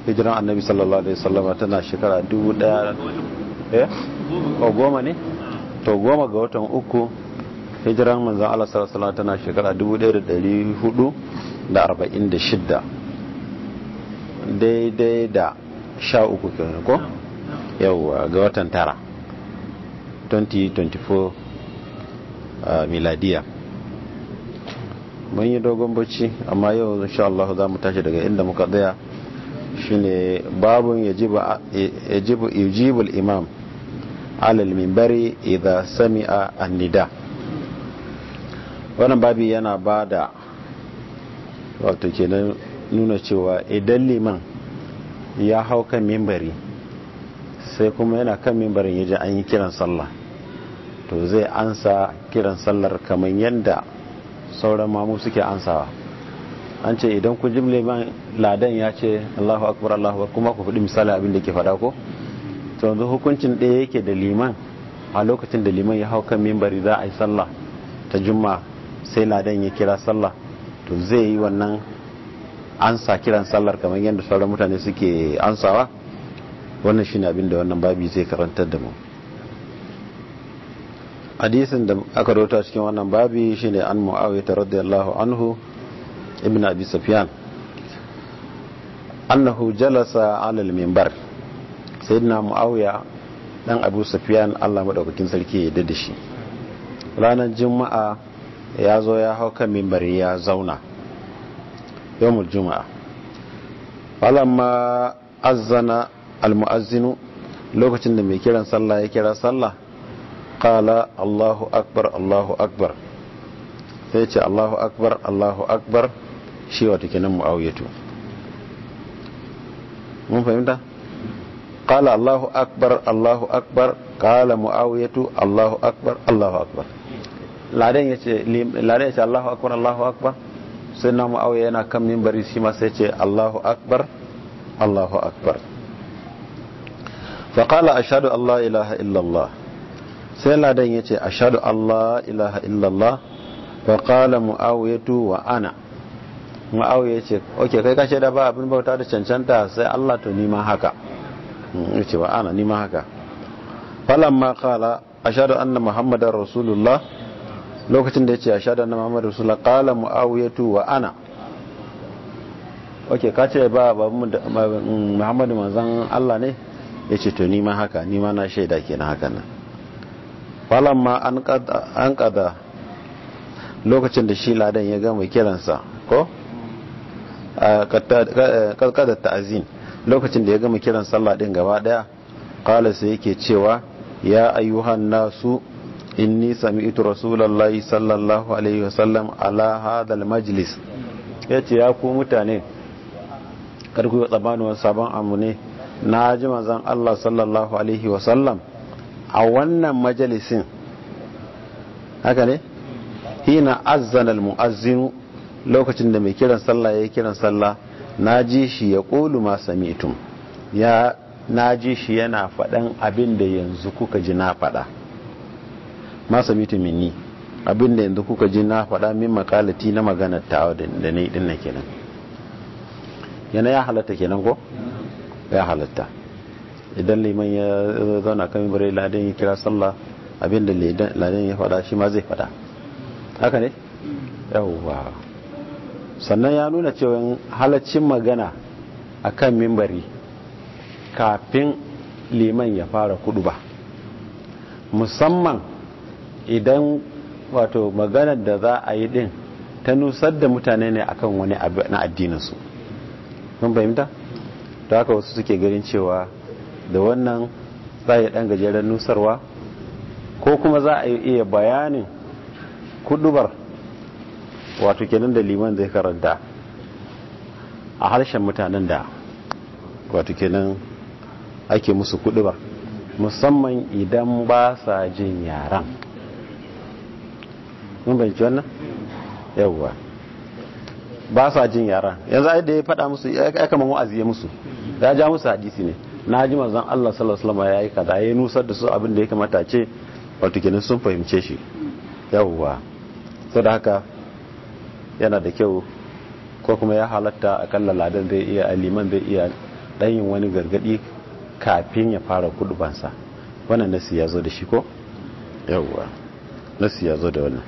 hijiran annabi sallallahu alaihi wasallama tana shekara dubu daya eh o goma ne to goma ga watan uku hijiran manzan Allah sallallahu alaihi wasallama tana shekara dubu daya da dari hudu da arba'in da shidda daidai da sha uku kenan ko yawwa ga watan tara 2024 miladiya mun yi dogon bacci amma yau insha Allah za mu tashi daga inda muka tsaya shine babun yajibu yujibul imam alal minbari idza sami'a an-nida wannan babi yana bada wato kenan nuna cewa idan liman ya hau kan minbari sai kuma yana kan mimbarin yaji an yi kiran sallah to zai ansa kiran sallar kamar yadda sauran mamu suke ansawa an ce idan ku jimle man ladan ya ce Allahu akbar Allahu akbar kuma ku faɗi misali abin da ke faɗa ko to yanzu hukuncin ɗaya yake da liman a lokacin da liman ya hau kan mimbari za a yi sallah ta juma sai ladan ya kira sallah to zai yi wannan ansa kiran sallar kamar yadda sauran mutane suke ansawa wannan shine abin da wannan babi zai karantar da mu hadisin da aka rota cikin wannan babi shine an muawiyah radiyallahu anhu ibn abi sufyan annahu jalasa ala al-minbar sayyidina muawiya dan abu sufyan Allah madaukakin sarki ya da shi ranar juma'a ya zo ya hau kan minbari ya zauna yawmul juma'a falamma azzana almu'azzinu lokacin da mai kiran sallah ya kira sallah qala Allahu akbar Allahu akbar sai ce Allahu akbar Allahu akbar shi wato kenan muawiyatu mun fahimta qala Allahu akbar Allahu akbar qala muawiyatu Allahu akbar Allahu akbar ladan yace ladan yace Allahu akbar Allahu akbar sai na muawiya yana kan minbari shi ma sai ce Allahu akbar Allahu akbar فقال أشهد أن لا إله إلا الله سيلا دين يتي أشهد أن لا إله إلا الله فقال معاوية وأنا معاوية يتي أوكي كي كاشي دابا أبن بوتا دا چنچنتا سي الله تو نيما هكا يتي وأنا نيما هكا فلما قال أشهد أن محمد رسول الله lokacin da ya ce a shaɗa na muhammadu rasulullah ƙala mu'awiyatu wa ana ok ka ce ba muhammadu manzan allah ne ya ce to nima haka nima na shaida ke na haka nan ma an kada lokacin da shi ladan ya gama kiransa ko kada ta'azin lokacin da ya gama kiran sallah din gaba daya kala sai yake cewa ya ayyuhan nasu inni sami'tu rasulullahi sallallahu alaihi wasallam ala hadal majlis yace ya ku mutane karku yi tsabanin sabon amu ne na ji manzan Allah sallallahu Alaihi wasallam a wannan majalisin haka ne hina azzana mu'azzinu lokacin da mai kiran sallah ya yi kiran sallah na ji shi ya ƙolu ma sami'tum ya na ji shi yana faɗan abin da yanzu kuka ji na faɗa ma sami'tum minni abin da yanzu kuka ji na faɗa min makalati na maganar tawa da na yi ɗin kenan yana ya halatta kenan ko ya halatta idan liman ya zauna kan bare ladan ya kira sallah abinda ladan ya fada shi ma zai fada haka ne yawwa sannan ya nuna cewa halaccin magana a kan mimbari kafin liman ya fara kudu ba musamman idan wato maganar da za a yi din ta nusar da mutane ne akan wani abu na addininsu kun fahimta? ta haka wasu suke ganin cewa da wannan za a yi ɗan gajeren nusarwa ko kuma za a iya bayanin kudubar wato kenan da liman zai karanta a harshen mutanen da wato kenan ake musu kudubar musamman idan ba sa jin yaran mun bayanci wannan yawwa ba sa jin yaran yanzu ai da ya faɗa musu ya kama wa'azi ya musu ya ja musu hadisi ne na ji manzon Allah sallallahu alaihi wasallam yayi kaza ya nusar da su abin da ya kamata ce wato kenan sun fahimce shi yawwa saboda haka yana da kyau ko kuma ya halatta akalla ladan zai iya liman zai iya dan yin wani gargadi kafin ya fara kudubansa wannan nasi ya zo da shi ko yawwa nasi ya zo da wannan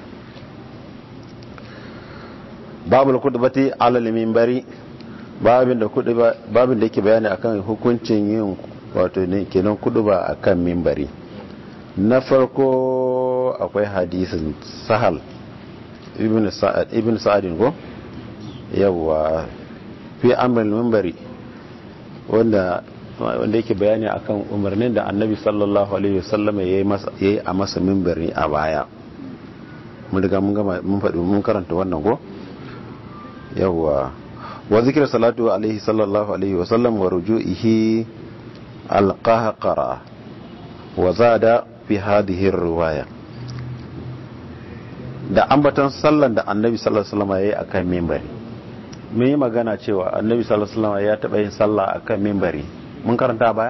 babul kudubati alal minbari babin da kuduba babin da yake bayani akan hukuncin yin wato ne kenan kuduba akan minbari na farko akwai hadisin sahal ibn sa'ad ibn sa'adin ko yawa fi amrul minbari wanda wanda yake bayani akan umarnin da annabi sallallahu alaihi wasallam yayi masa yayi a masa minbari a baya mun riga mun gama mun faɗi mun karanta wannan ko yawa wa zikr salatu alaihi sallallahu alaihi wasallam wa ruju'ihi alqahqara wa zada fi hadhihi riwaya da ambatan sallan da annabi sallallahu alaihi wasallam yayi akan minbari mun yi magana cewa annabi sallallahu alaihi wasallam ya taba yin sallah akan minbari mun karanta baya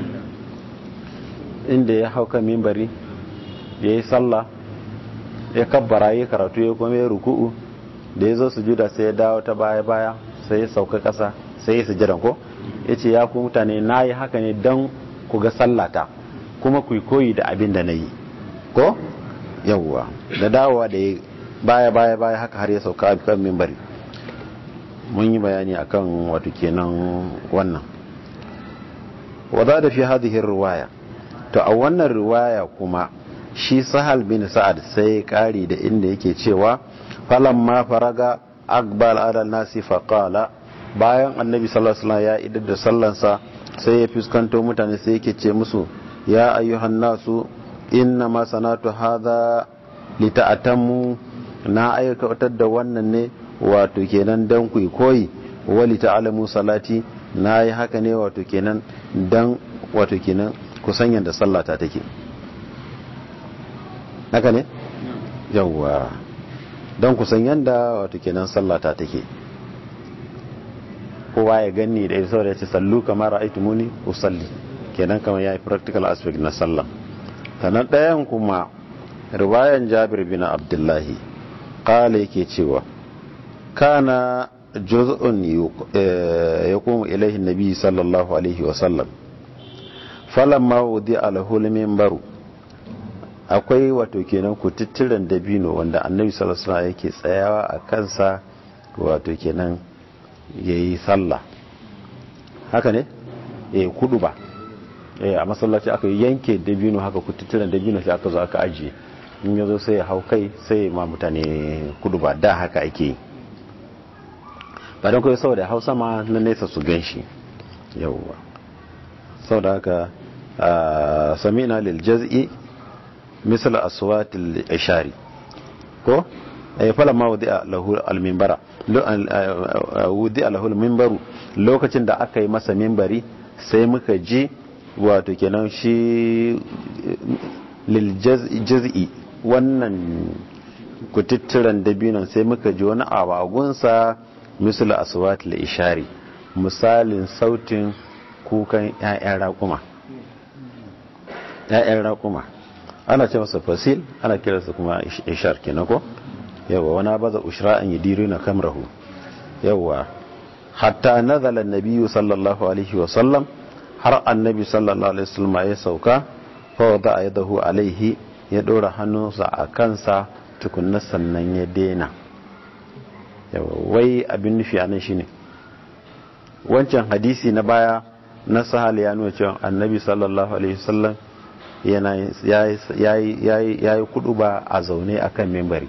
inda ya hau kan minbari yayi sallah ya kabbara ya karatu ya kuma ya ruku'u da ya zo sujuda sai ya dawo ta baya baya sai ya sauka kasa sai ya sujudan ko yace ya ku mutane nayi haka ne dan ku ga sallata kuma ku koyi da abin da nayi ko yawwa da dawowa da baya baya baya haka har ya sauka a kan minbari mun yi bayani akan wato kenan wannan wadda da fi hadhihi riwaya to a wannan riwaya kuma shi sahal bin sa'ad sai kari da inda yake cewa falamma faraga aqbal ala nasi faqala bayan annabi sallallahu alaihi wasallam ya idar da sallansa sai ya fuskanto mutane sai yake ce musu ya ayyuhan nasu inna ma sanatu hadha lita'atammu na aikatar da wannan ne wato kenan dan ku koyi wali ta'alamu salati na yi haka ne wato kenan dan wato kenan kusan yadda sallata take haka ne yawwa don kusan yadda wato kenan sallata take kowa ya ganni da isa da ya ce sallu kamar ra'aitu muni usalli kenan kamar ya yi practical aspect na sallah sannan ɗayan kuma riwayan jabir bin abdullahi ƙala yake cewa kana juz'un yaqumu ilayhi an-nabi sallallahu alaihi wa sallam falamma wudi'a lahu al-minbaru akwai wato kenan kututturen dabino wanda annabi sallallahu alaihi wasallam yake tsayawa a kansa wato kenan yayi sallah haka ne eh kudu ba eh a masallaci aka yanke dabino haka kututturen dabino sai aka zo aka ajiye in yazo sai ya hau kai sai ma mutane kudu ba da haka ake yi ba don kawai saboda hausa ma na nesa su gan shi yauwa saboda haka samina lil jaz'i misal aswatil ishari ko ay fala ma wudi'a lahu al minbara wudi'a lahu al minbaru lokacin da aka yi masa minbari sai muka ji wato kenan shi lil jaz'i wannan kututturan dabinon sai muka ji wani abagunsa misal aswatil ishari misalin sautin kukan 'ya'yan raƙuma 'ya'yan raƙuma ana ce masa fasil ana kiransa kuma ishar kenan ko yawa wani baza ushra'an yadiru na kamrahu yawa hatta nazala an-nabiy sallallahu alaihi wa sallam har annabi sallallahu alaihi wasallam ya sauka fa wada yadahu alaihi ya dora hannunsa a kansa tukunna sannan ya dena yawa wai abin nufi anan shine wancan hadisi na baya na sahal ya nuna cewa annabi sallallahu alaihi wasallam yana ya yi kudu ba a zaune a kan membari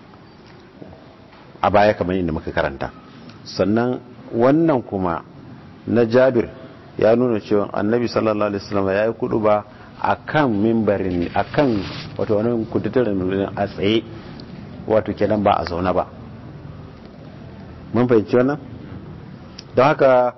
a baya kamar inda muka karanta sannan wannan kuma na jabir ya nuna cewa annabi sallallahu alaihi wasallam ya yi kudu ba a kan membarin a kan wato wani kudutarin a tsaye wato kenan ba a zaune ba mun fahimci wannan don haka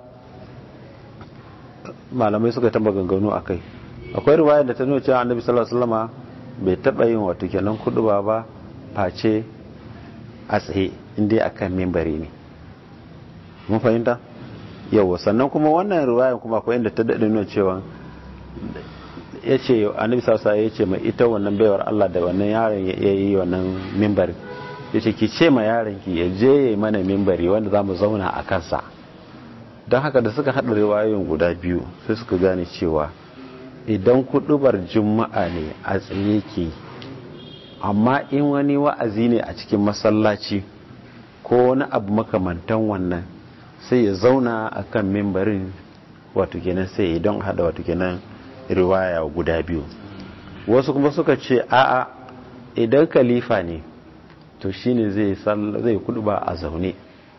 malamai suka tamba ganganu a kai akwai riwayar da ta nuna cewa annabi sallallahu alaihi wasallama bai taba yin wato kenan kuduba ba face a tsaye inda akan mimbari ne mun fahimta yawa sannan kuma wannan riwayar kuma akwai inda ta dade nuna cewa ya ce annabi sallallahu alaihi ya ce mai ita wannan baiwar Allah da wannan yaron ya yi wannan mimbari ya ce ki ce ma yaron ki ya je ya yi mana mimbari wanda za mu zauna a kansa don haka da suka haɗa riwayoyin guda biyu sai suka gane cewa idan kudubar juma'a ne a tsaye ke amma in wani wa'azi ne a cikin masallaci ko wani abu makamantan wannan sai ya zauna a kan mimbarin wato kenan sai don hada wato kenan riwaya guda biyu wasu kuma suka ce a'a idan kalifa ne to shine zai zai kuduba a zaune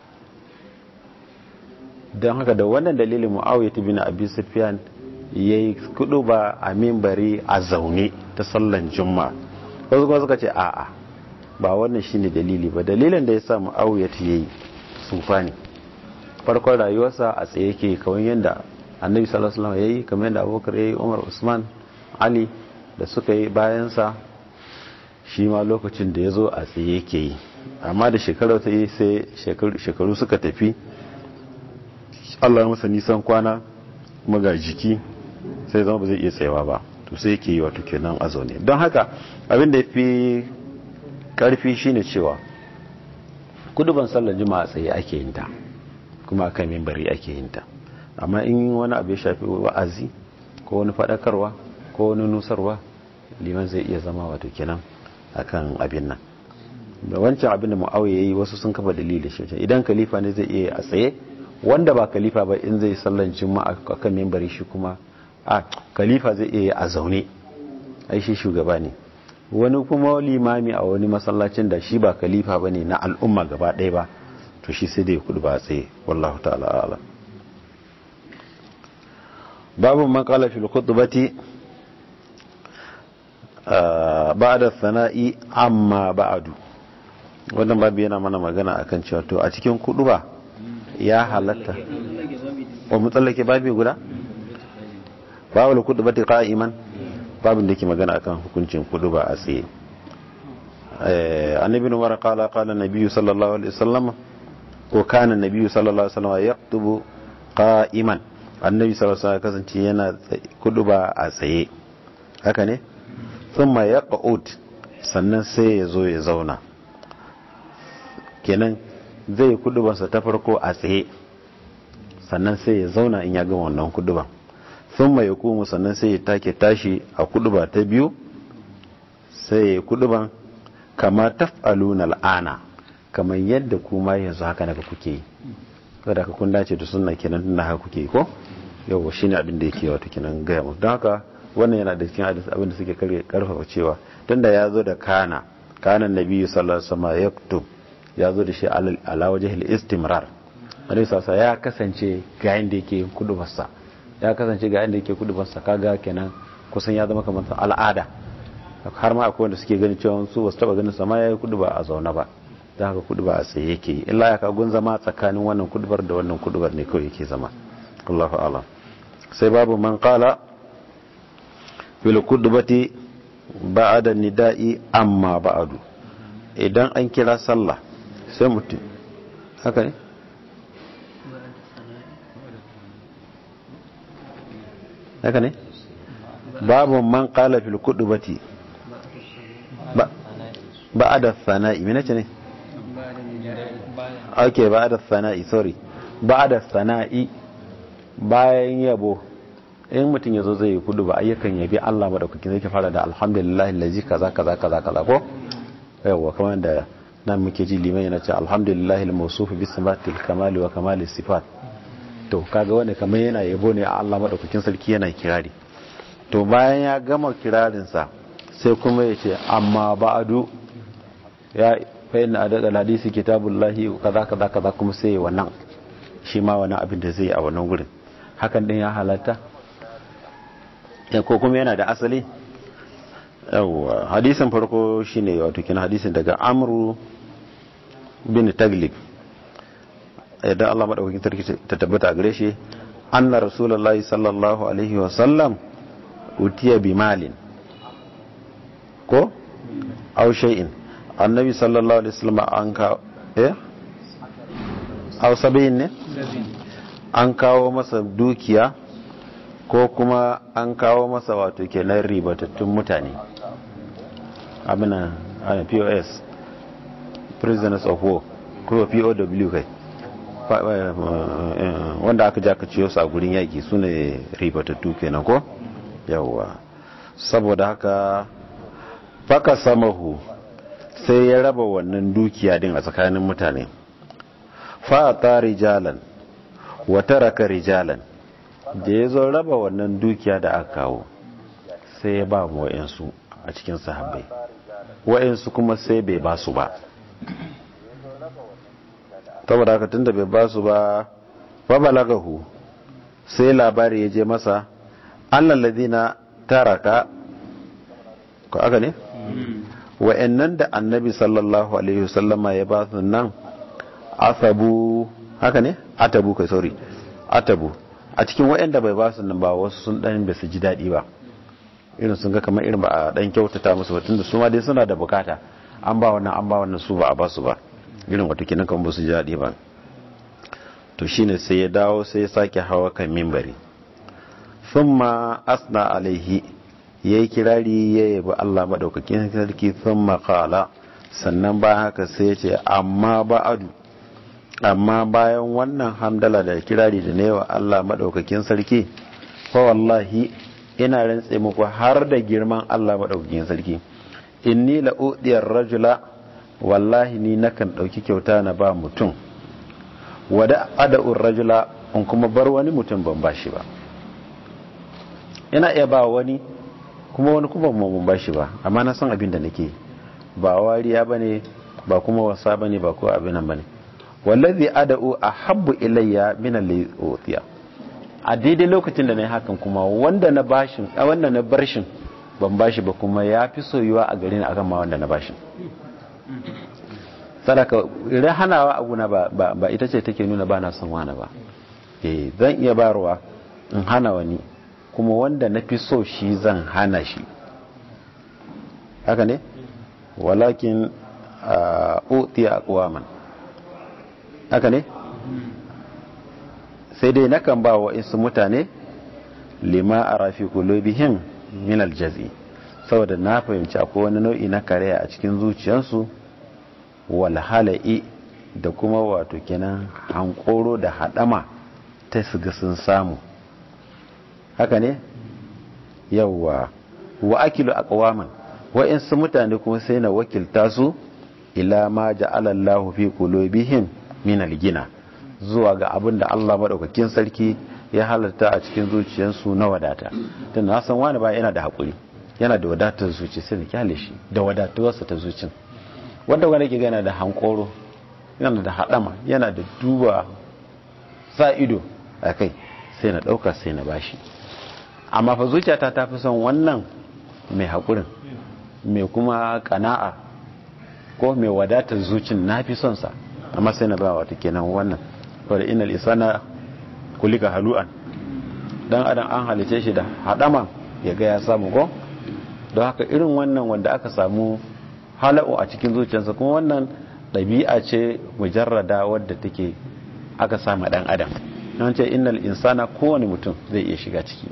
don haka da wannan dalilin mu'awiyah bin abi sufyan yayi kuduba a mimbari a zaune ta sallan juma'a wasu kuma suka ce a'a ba wannan shine dalili ba dalilin da ya sa mu'awiyah yayi sufa ne farkon rayuwarsa a tsaye yake kawai yadda annabi sallallahu alaihi wasallam yayi kamar yadda abubakar yayi umar usman ali da suka yi bayansa shi ma lokacin da ya zo a tsaye yake yi amma da shekaru ta yi sai shekaru suka tafi allah ya masa nisan kwana kuma ga jiki sai zama ba zai iya tsayawa ba to sai yake yi wato kenan a zaune don haka abin da ya fi karfi shine cewa kuduban sallar juma'a tsaye ake yin ta kuma akan mimbari ake yin ta amma in wani abu ya shafi wa'azi ko wani fadakarwa ko wani nusarwa liman zai iya zama wato kenan akan abin nan da wancan abin da mu'awiya yayi wasu sun kafa dalili shi idan khalifa ne zai iya a tsaye wanda ba khalifa ba in zai sallan juma'a akan mimbari shi kuma a khalifa zai iya a zaune ai shi shugaba ne wani kuma limami a wani masallacin da shi ba khalifa bane na al'umma gaba ɗaya ba to shi sai dai kudu ba a tsaye wallahu ta'ala a'lam babu man qala fil khutbati ba'da sana'i amma ba'du wannan babu yana mana magana akan cewa to a cikin kuduba ya halatta wa mutsallake babu guda babu khutbati qa'iman babu da yake magana akan hukuncin kuduba a tsaye annabi umar qala qala nabiyyu sallallahu alaihi wasallam ko kana nabiyyu sallallahu alaihi wasallam yaktubu qa'iman annabi sallallahu alaihi wasallam kasance yana kuduba a tsaye haka ne thumma yaqud sannan sai ya zo ya zauna kenan zai kudubansa ta farko a tsaye sannan sai ya zauna in ya gama wannan kuduban thumma yaqumu sannan sai ya take tashi a kuduba ta biyu sai ya kuduban kama taf'aluna al'ana kamar yadda kuma yanzu haka naka kuke yi kada ka kun dace da sunna kenan tunda haka kuke yi ko yawa shine abin da yake wato kenan gaya mu don haka wannan yana da cikin hadisi abin da suke karfafa cewa tunda ya zo da kana kana nabi sallallahu alaihi wasallam yaktub ya zo da shi ala wajhil istimrar annabi sallallahu ya kasance ga yanda yake kudubarsa ya kasance ga yanda yake kudubarsa kaga kenan kusan ya zama kamar al'ada har ma akwai wanda suke ganin cewa su wasu taba ganin sama yayi kuduba a zaune ba don haka kuduba a tsaye yake illa ya kagun zama tsakanin wannan kudubar da wannan kudubar ne kawai yake zama Allahu a'lam sai babu man qala fil kudubati ba'da nida'i amma ba'du idan an kira sallah sai mutum haka ne haka ne babu man qala fil kudubati ba'da sana'i me nace ne ok ba'da sana'i sorry ba'da sana'i bayan yabo in mutum ya zo zai yi kudu ba ayyukan yabi Allah madaukakin zai ke fara da alhamdulillah lazi kaza kaza kaza kaza ko yawa kamar da nan muke ji liman yana ce alhamdulillah al-mawsuf bi sifatil kamali wa kamali sifat to kaga wanda kamar yana yabo ne a Allah madaukakin sarki yana kirari to bayan ya gama kirarin sa sai kuma ya ce amma ba'du ya fa inna adada hadisi kitabullahi kaza kaza kaza kuma sai wannan shi ma wani abin da zai a wannan gurin hakan din ya halatta ko kuma yana da asali yawwa hadisin farko shine wato kina hadisin daga amru bin taglib idan Allah madaukakin sarki ta tabbata gare shi anna rasulullahi sallallahu alaihi wa sallam utiya bi malin ko aw shay'in annabi sallallahu alaihi wasallam an ka eh aw sabin ne an kawo masa dukiya ko kuma an kawo masa wato kenan ribatattun mutane abinan pos prisoners of war ko pow kai wanda aka ja ka ciyo su a gurin yaƙi su ne ribatattu kenan ko yawwa saboda haka faka samahu sai ya raba wannan dukiya din a tsakanin mutane fa'ata rijalan wata raka rijalan da ya zo raba wannan dukiya da aka kawo sai ya ba mu wa'yansu a cikin sahabbai wa'yansu kuma sai bai ba su ba saboda haka tunda bai ba su ba ba balagahu sai labari ya je masa annal ladina taraka ko aka ne wa'annan da annabi sallallahu alaihi wasallama ya ba su nan asabu haka ne atabu kai sorry atabu a cikin wa'anda bai ba su nan ba wasu sun dan ba su ji dadi ba irin sun ga kamar irin ba a dan kyautata musu ba tunda su ma dai suna da bukata an ba wannan an ba wannan su ba a ba su ba irin wato kenan kan ba su ji dadi ba to shine sai ya dawo sai ya sake hawa kan mimbari thumma asna alaihi yayi kirari ya yabi Allah madaukakin sarki thumma qala sannan ba haka sai ya ce amma ba'adu amma bayan wannan hamdala da kirari da ne wa Allah madaukakin sarki fa wallahi ina rantse muku har da girman Allah madaukakin sarki inni la udiyar rajula wallahi ni nakan dauki kyauta na ba mutum wada ada'ur rajula in kuma bar wani mutum ban bashi ba ina iya ba wani kuma wani kuma ban bashi ba amma na san abin da nake ba wariya bane ba kuma wasa bane ba ko abin nan bane wallazi ada'u ahabbu ilayya min al-utiya a daidai lokacin da na yi hakan kuma wanda na bashin a wanda na barshin ban bashi ba kuma ya fi soyuwa a gare ni akan ma wanda na bashin sadaka idan hanawa a guna ba, ba, ita ce take nuna ba na son wani ba eh zan iya barwa in hana wani kuma wanda na fi so shi zan hana shi haka ne walakin utiya aqwaman haka ne sai dai nakan ba wa isu mutane lima a rafi kulubihim min aljazi saboda na fahimci akwai wani nau'i na karaya a cikin zuciyarsu walhala'i da kuma wato kenan hankoro da hadama ta su ga sun samu haka ne yawwa wa akilu aqwaman wa'insu mutane kuma sai na wakilta su ila ma ja'ala Allahu fi qulubihim min algina zuwa ga abin da Allah madaukakin sarki ya halarta a cikin zuciyarsu na wadata tun na san wani ba yana da hakuri yana da wadatar zuci sai da kyale shi da wadatuwarsa ta zucin wanda wani ke gana da hankoro yana da haɗama yana da duba sa ido a kai sai na ɗauka sai na bashi amma fa zuciyata ta fi son wannan mai haƙurin mai kuma ƙana'a ko mai wadatar zucin na fi son sa amma sai na ba wata kenan wannan wadda inal isana kulika halu'an dan adam an halice shi da haɗama ya ga ya samu ko don haka irin wannan wanda aka samu hala'u a cikin zuciyarsa kuma wannan ɗabi'a ce mujarrada wadda take aka sama ɗan adam don ce innal insana kowane mutum zai iya shiga ciki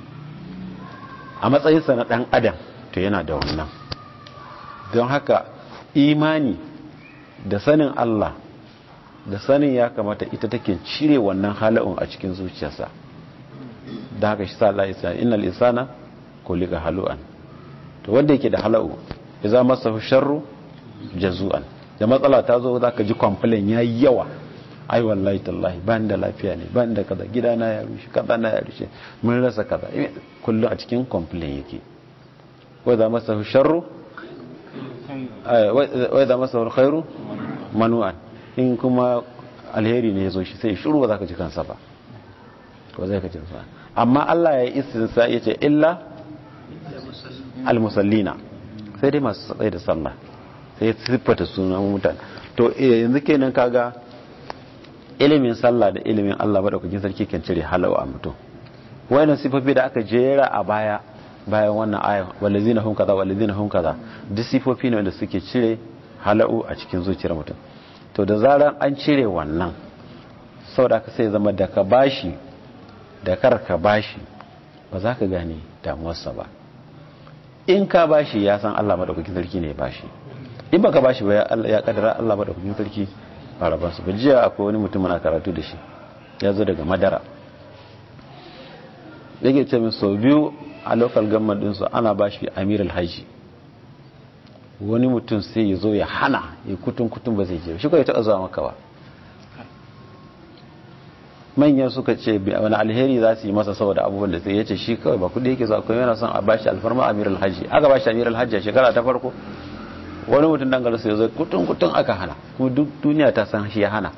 a matsayinsa na ɗan adam to yana da wannan don haka imani da sanin Allah da sanin ya kamata ita take cire wannan hala'un a cikin zuciyarsa da haka shi sa Allah ya innal insana kulika halu'an to wanda yake da hala'u idza masahu sharru jazu'an da matsala ta zo zaka ji complain yayi yawa ai wallahi tallahi ban da lafiya ne ban da kaza gidana ya rushe kaza na ya rushe mun rasa kaza kullu a cikin complain yake wa idza masahu sharru wa idza masahu alkhairu manu'an in kuma alheri ne yazo shi sai shiru ba zaka ji kansa ba ko zai ka ji sa amma Allah ya yi istinsa yace illa almusallina sai dai masu tsaye da sallah sai ya siffata sunan mutane to yanzu kenan kaga ilimin sallah da ilimin Allah madaukakin sarki kan cire halawa a mutum wayannan sifofi da aka jera a baya bayan wannan aya walazina hum kaza walazina hum kaza duk sifofi ne wanda suke cire hala'u a cikin zuciyar mutum to da zaran an cire wannan saboda aka sai zama da ka bashi da kar ka bashi ba za ka gane damuwarsa ba in ka bashi ya san Allah madaukakin sarki ne ya bashi in baka bashi ba ya kadara Allah madaukakin sarki arabansu ba jiya akwai wani mutum na karatu da shi ya zo daga madara yake ce min sau biyu a local government ɗinsu ana ba shi amir alhaji wani mutum sai ya zo ya hana ya kutun kutun ba zai je shi kawai taɓa zuwa maka ba manyan suka ce wani alheri za su yi masa saboda abubuwan da sai ya ce shi kawai ba kudi yake zuwa kuma yana son a bashi alfarma amir alhaji aka bashi amir alhaji a shekara ta farko wani mutum dan garsu ya zo kutun kutun aka hana kuma duk duniya ta san shi ya hana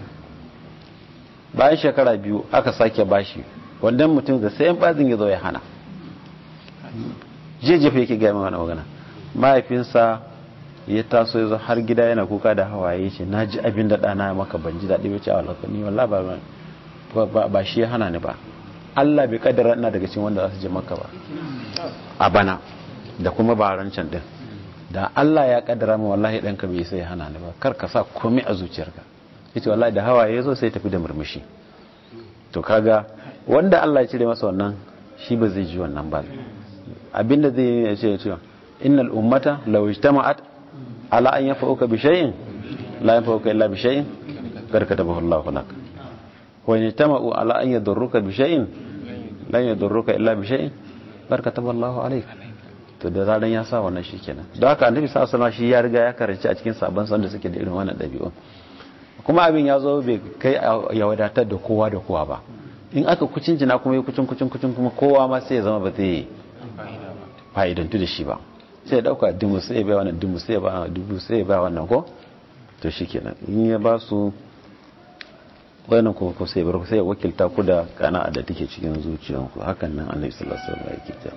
bayan shekara biyu aka sake bashi wannan mutum da sayan bazin ya zo ya hana jejefa yake gaya mana magana mahaifinsa ya taso ya zo har gida yana kuka da hawaye ce na ji abin da ɗana maka ban ji daɗi bace a walakani wallah ba ba shi ya hana ni ba Allah bai kaddara ina daga cikin wanda za su je maka ba a bana da kuma barancan din da Allah ya kaddara mu wallahi ɗanka bai sai hana ni ba kar ka sa komai a zuciyarka yace wallahi da hawaye ya zo sai tafi da murmushi to kaga wanda Allah ya cire masa wannan shi ba zai ji wannan ba abinda zai yi ya ce cewa innal ummata law ijtama'at ala an yafauka bi shay'in la yafauka illa bi shay'in qad katabahu Allahu lak wa in ijtama'u ala an yadurruka bi shay'in la yadurruka illa bi shay'in qad katabahu Allahu alayk to da zaran ya sa wannan shikenan don haka annabi sallallahu alaihi wasallam shi ya riga ya karanci a cikin sabon san da suke da irin wannan dabi'u kuma abin ya zo bai kai ya wadatar da kowa da kowa ba in aka kucin jina kuma yi kucin kucin kucin kuma kowa ma sai ya zama ba zai fa'idantu da shi ba sai ya dauka dubu sai ya bai wannan dubu sai ya ba dubu sai ya ba wannan ko to shi kenan in ya ba su wannan kuma ko sai ya bar sai ya wakilta ku da kana da take cikin zuciyanku hakan nan annabi sallallahu alaihi wasallam yake ta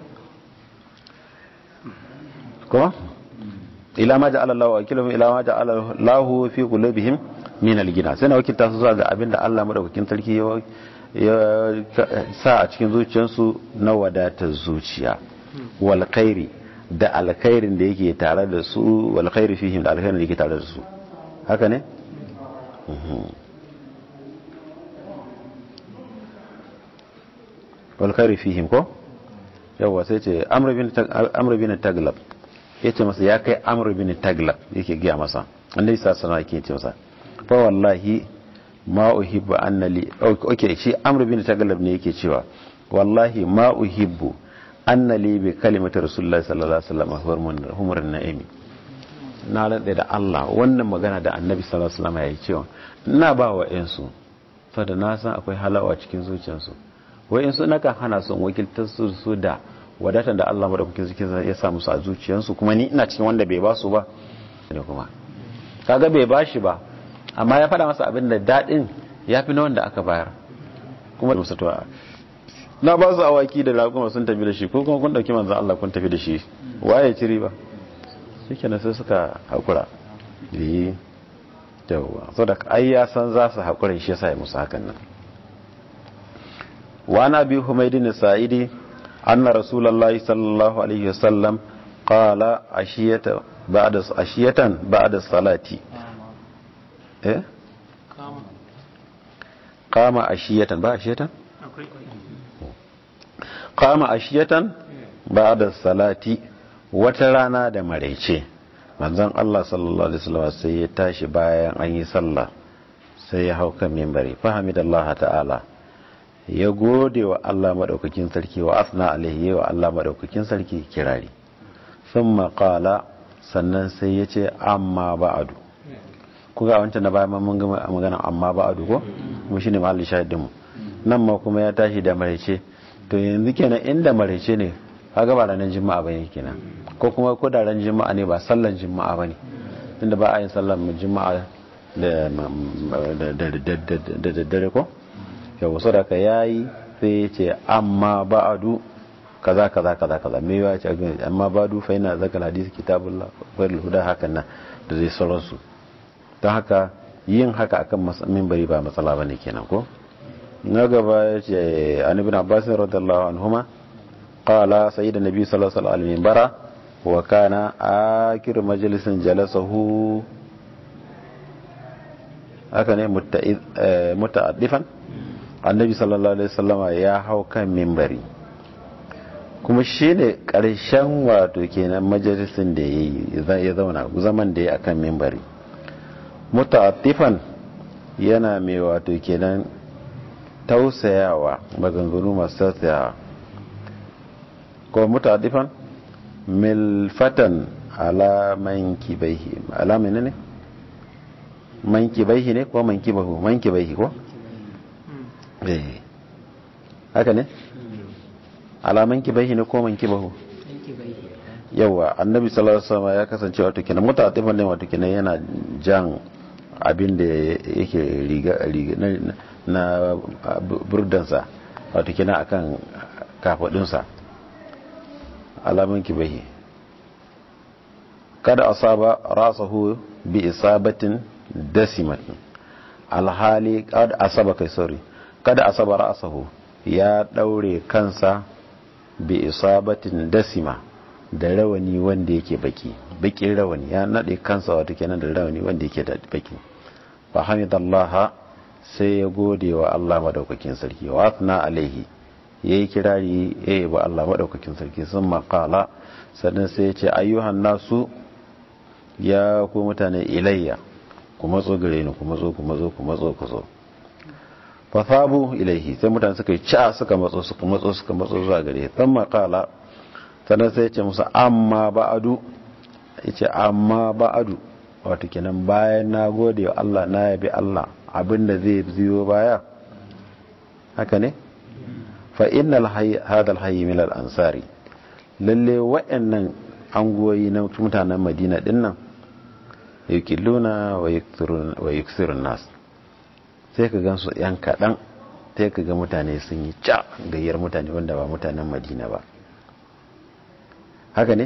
ko ila ma ja'ala Allahu wakilahum ila ma ja'ala Allahu fi qulubihim min al-gina sai na wakilta su zuwa ga abinda Allah madaukakin sarki ya sa a cikin zuciyarsu na wadatar zuciya wal khairi da alkhairin da yake tare da su wal khairi fihim da alkhairin da yake tare da su haka ne wal khairi fihim ko yawa sai ce amr bin amr bin taglab yace masa ya kai amr bin taglab yake giya masa annabi sallallahu alaihi wasallam yake ce masa fa wallahi ma uhibbu annali okay shi amr bin taglab ne yake cewa wallahi ma uhibbu annali bi kalimati rasulullahi sallallahu alaihi wasallam humur na'imi na lade da Allah wannan magana da annabi sallallahu alaihi wasallam yayi cewa ina ba wa yansu saboda na san akwai halawa cikin zuciyarsu wayansu nakan hana su wakiltar su su da wadatan da Allah madaukakin sarki ya sa musu a zuciyarsu kuma ni ina cikin wanda bai ba su ba da kuma kaga bai bashi ba amma ya faɗa masa abin da daɗin ya fi na wanda aka bayar kuma da musatuwa na ba su awaki da laguma sun tafi da shi ko kuma kun ɗauki manzan Allah kun tafi da shi waye ci riba shi kenan sai suka haƙura yi yawwa so da ai ya san za su haƙura shi yasa ya musu hakan nan wa na bi humaydin sa'idi anna rasulullahi sallallahu alaihi wasallam qala ashiyata ba'da ashiyatan ba'da salati eh kama ashiyatan ba ashiyatan kama ashiyatan ba'da salati wata rana da maraice manzon Allah sallallahu alaihi wasallam sai ya tashi bayan an yi sallah sai ya hau kan minbari fahimidallah ta'ala ya gode wa Allah madaukakin sarki wa asna alaihi wa Allah madaukakin sarki kirari thumma qala sannan sai ya ce amma ba'adu kuga wancan na bayan mun gama magana amma ba'adu ko kuma shine mahallin shahidin mu nan ma kuma ya tashi da maraice to yanzu kenan inda maraice ne kaga ba ranar juma'a bane kenan ko kuma ko da ran juma'a ne ba sallan juma'a bane tunda ba a yin sallan juma'a da da daddare ko yau so da ka yayi sai ya ce amma ba'adu kaza kaza kaza kaza me ya ce amma ba'adu fa ina zakal hadisi kitabullah wa huda hakan nan da zai sauransu don haka yin haka akan minbari ba matsala bane kenan ko na gaba ya ce an ibn abbas radiyallahu anhuma qala sayyidun nabi sallallahu alaihi wasallam minbara wa kana akir majlisin jalasahu haka ne muta'addifan annabi sallallahu alaihi wasallama ya hau kan minbari kuma shine karshen wato kenan majalisin da ya zauna zaman da ya akan minbari muta'attifan yana mai wato kenan tausayawa maganganu masu tausayawa ko muta'attifan milfatan ala mankibaihi ala menene mankibaihi ne ko mankibahu mankibaihi ko eh haka ne ala mankibaihi ne ko mankibahu yawa annabi sallallahu alaihi wasallam ya kasance wato kenan muta'attifan ne wato kenan yana jan abin da yake riga riga na burdansa wato kenan akan kafadunsa alamun kibahi kada asaba rasahu bi isabatin dasimatin alhali kada asaba kai sorry kada asaba rasahu ya daure kansa bi isabatin dasima da rawani wanda yake baki bakin rawani ya nade kansa wato kenan da rawani wanda yake da baki fa hamidallah sai ya gode wa Allah madaukakin sarki wa athna alaihi yayi kirari eh ba Allah madaukakin sarki sun maqala sannan sai ya ce ayyuhan nasu ya ku mutane ilayya ku matso gare ni ku matso ku matso ku matso ku zo fa sabu ilaihi sai mutane suka yi ca suka matso suka matso suka matso zuwa gare sun maqala sannan sai ya ce musu amma ba'adu ya ce amma ba'adu wato kenan bayan na gode wa Allah na yabi Allah abinda zai ziyo baya haka ne fa innal hayy hadha al hayy min al ansari lalle wa'annan angoyi na mutanen Madina dinnan yukilluna wa yakthurun wa yakthurun nas sai ka gansu yan kadan sai ka ga mutane sun yi ca gayyar mutane wanda ba mutanen Madina ba haka ne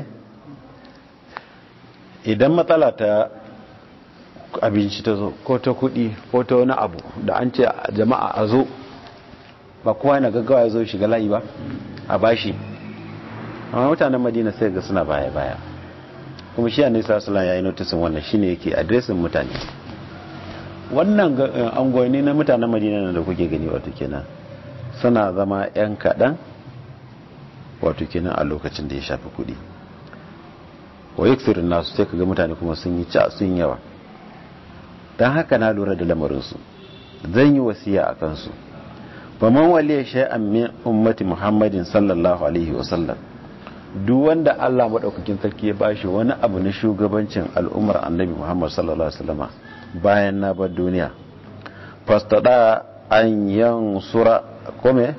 idan matsala ta abinci ta zo ko ta kudi ko ta wani abu da an ce jama'a a zo ba kowa yana gaggawa ya zo shiga layi ba a bashi amma mutanen madina sai ga suna baya-baya kuma shi annabi sallallahu ya yi notisin wannan shine yake adresin mutane wannan angoni na mutanen madina da kuke gani wato kenan suna zama yan kaɗan wato kenan a lokacin da ya shafi kuɗi wa yaksirin nasu sai kaga mutane kuma sun yi ca sun yawa don haka na lura da lamarinsu zan yi wasiya a kansu ba man waliya shay'an min ummati muhammadin sallallahu alaihi wasallam duk wanda Allah madaukakin sarki ya bashi wani abu na shugabancin al'ummar annabi muhammad sallallahu alaihi wasallama bayan na bar duniya fastada an yansura kome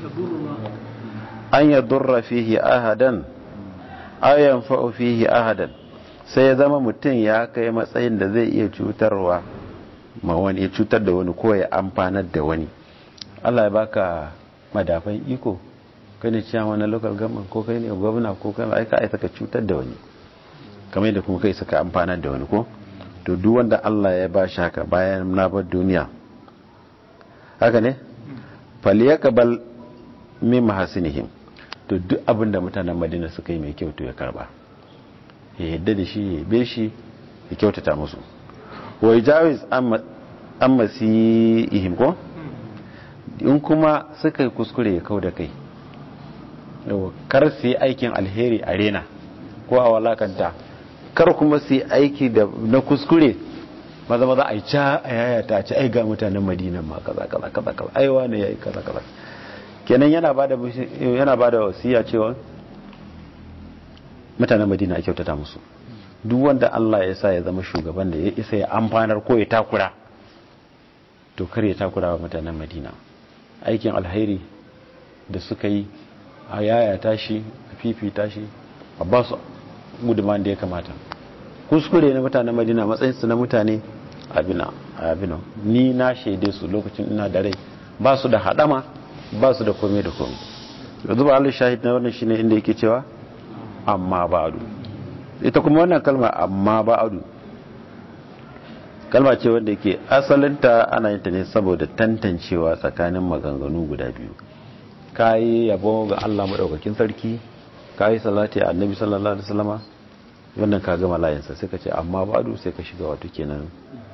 an yadurra fihi ahadan ayan fa'u fihi ahadan sai ya zama mutum ya kai matsayin da zai iya cutarwa ma wani ya cutar da wani ko ya amfanar da wani Allah ya baka madafan iko kai ne ciyawa na local government ko kai ne gwamna ko kai aika aika ka cutar da wani kamar yadda kuma kai saka amfanar da wani ko to duk wanda Allah ya ba shi haka bayan na bar duniya haka ne falyakbal min mahasinihim to duk abin da mutanen madina suka yi mai kyau to ya karba ya yadda da shi ya be shi ya kyautata musu wai jawiz an masi ihim ko in kuma suka yi kuskure ya kau da kai kar su yi aikin alheri a rena ko a walakanta kar kuma su yi aiki na kuskure maza maza a yi ca a yayata a ci ai ga mutanen madina ma kaza kaza kaza kaza aiwa ne ya yi kaza kaza kenan yana ba da yana ba da wasiya cewa mutanen madina a kyautata musu duk wanda Allah ya sa ya zama shugaban da ya isa ya amfanar ko ya takura to kar ya takura wa mutanen madina aikin alheri da suka yi a yaya tashi a fifita shi a ba su gudunman da ya kamata kuskure na mutanen madina matsayinsu na mutane abina abina ni na shaide su lokacin ina da rai ba su da hadama ba su da kome da kome yanzu ba Allah shahid na wannan shine inda yake cewa amma ba'adu ita kuma wannan kalma amma ba'adu kalma ce wanda yake asalinta ana yin ta ne saboda tantancewa tsakanin maganganu guda biyu kayi yabo ga Allah madaukakin sarki kayi salati a annabi sallallahu alaihi wasallama wannan ka gama layinsa sai ka ce amma ba'adu sai ka shiga wato kenan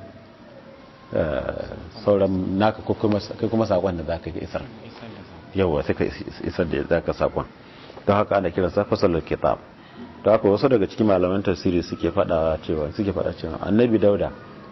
sauran naka ko kuma sakon da zaka ga isar yawa sai ka isar da zaka sakon don haka ana kiran sa fasalul kitab don haka wasu daga cikin malaman tafsiri suke fada cewa suke fada cewa annabi dauda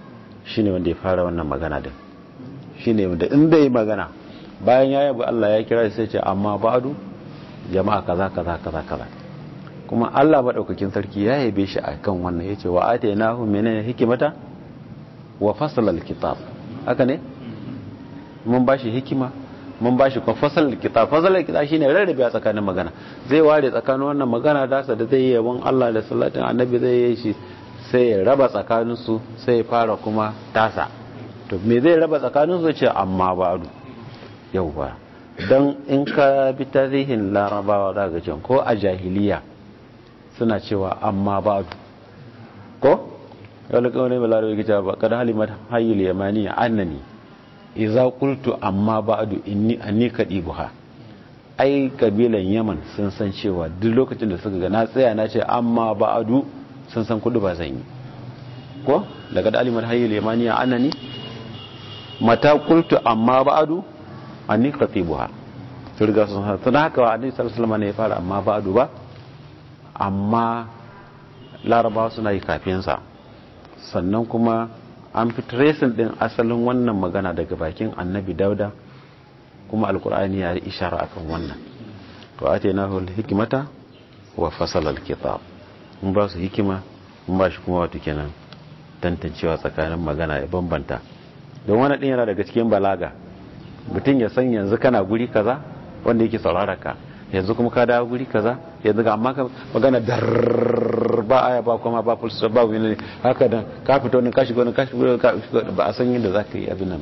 shine wanda ya fara wannan magana din shine wanda in bai magana bayan ya yabi Allah ya kira sai ce amma ba'du jama'a kaza kaza kaza kaza kuma Allah madaukakin sarki ya yabe shi akan wannan yace wa atainahu menene hikimata wa fasala alkitab haka ne mun bashi hikima mun bashi kuma fasal alkitab fasal alkitab shine rarrabe a tsakanin magana zai ware tsakanin wannan magana da sa da zai yi yabon Allah da salatin annabi zai yi shi sai ya raba tsakanin su sai ya fara kuma tasa to me zai raba tsakanin su ce amma ba'du yauwa don in ka bi tarihin larabawa za ga can ko a jahiliya suna cewa amma ba'du ko yau da kawai mai larabawa gita ba kada halimar hayyul yamani annani iza qultu amma ba'du inni anni kadibuha ai kabilan yaman sun san cewa duk lokacin da suka ga na tsaya na ce amma ba'du sun san kudu ba zan yi ko daga da halimar hayyul yamani annani mata qultu amma ba'du anni khatibuha to riga sun san tun haka wa annabi sallallahu alaihi wasallam ne ya fara amma ba'du ba amma larabawa suna yi kafin sa sannan kuma an fi tracing din asalin wannan magana daga bakin annabi dauda kuma alkur'ani ya yi ishara akan wannan to atainahu hikimata wa fasala alkitab mun ba su hikima mun ba shi kuma wato kenan tantancewa tsakanin magana ya bambanta don wani din yana daga cikin balaga mutum ya san yanzu kana guri kaza wanda yake saurara ka yanzu kuma ka dawo guri kaza yanzu ga amma magana dar ba aya ba kuma ba full stop ba wani haka da ka fito ne ka shigo ne ka shigo ba a san yadda zaka yi abin nan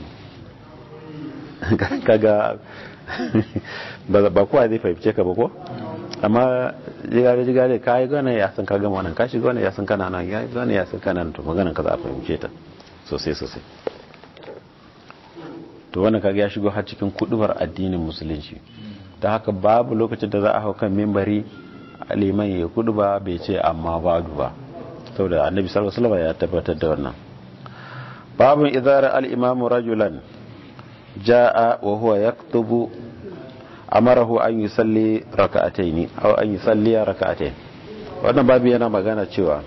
kaga ba kowa zai fahimce ka ba ko amma jigare jigare ka yi gane ya san ka gama wannan ka shigo ne ya san kana nan ya yi gane ya san kana nan to maganan ka za a fahimce ta sosai sosai to wannan kaga ya shigo har cikin kudubar addinin musulunci ta haka babu lokacin da za a hau kan mimbari liman ya kudu ba bai ce amma badu ba saboda annabi sallallahu alaihi wasallam ya tabbatar da wannan babun idara al-imam rajulan jaa wa huwa yaktubu amarahu an yusalli raka'ataini aw an yusalli raka'atayn wannan babu yana magana cewa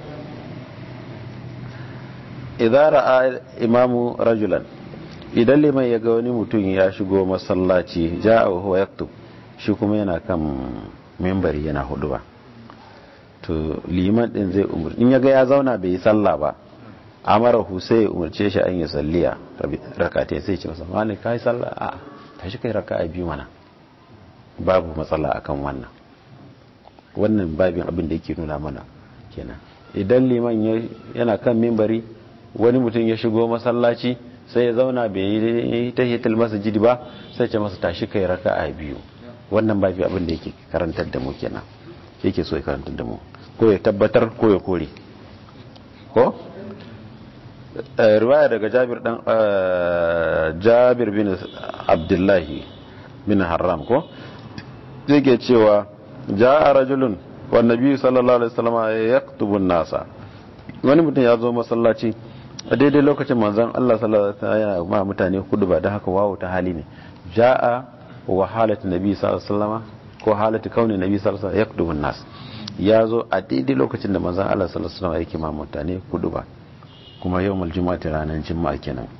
idara al-imam rajulan idan liman ya ga wani mutum ya shigo masallaci jaa wa huwa yaktubu shi kuma yana kan membari yana hudu ba to liman din zai umar in yaga ya zauna bai yi sallah ba amara sai ya umarce shi an yi salliya rakate sai ce masa wani ka yi sallah a tashi kai raka a biyu mana babu matsala akan wannan wannan babin abin da yake nuna mana kenan idan liman yana kan membari wani mutum ya shigo masallaci sai ya zauna bai yi tahiyatul masjid ba sai ce masa tashi kai raka a biyu wannan babi abin da yake karantar da mu kenan yake so ya karantar da mu ko ya tabbatar ko ya kore ko riwaya daga Jabir dan Jabir bin Abdullahi bin Haram ko yake cewa jaa rajulun wan nabi sallallahu alaihi wasallam yaktubu nasa wani mutum ya zo masallaci a daidai lokacin manzon Allah sallallahu alaihi wasallam yana ma mutane kudu ba da haka wawo ta hali ne jaa wa halatu nabi sallallahu alaihi wasallam ko halatu kauni nabi sallallahu alaihi wasallam yakdubu nas ya zo a daidai lokacin da manzon Allah sallallahu alaihi wasallam yake ma mutane kudu ba kuma yawmul jumu'ati ranar juma'a kenan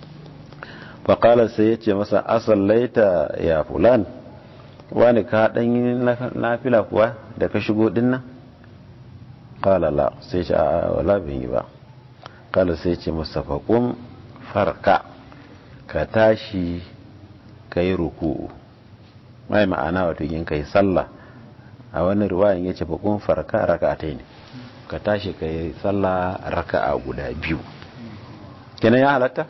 fa qala sai yace masa asallaita ya fulan wani ka dan yi nafila kuwa da ka shigo din nan qala la sai ce a wala bin yi ba qala sai yace masa faqum farka ka tashi kai ruku'u mai ma'ana wato yin kai sallah a wani ruwayan yace fa kun farka raka'atai ne ka tashi kai sallah raka'a guda biyu kenan ya halatta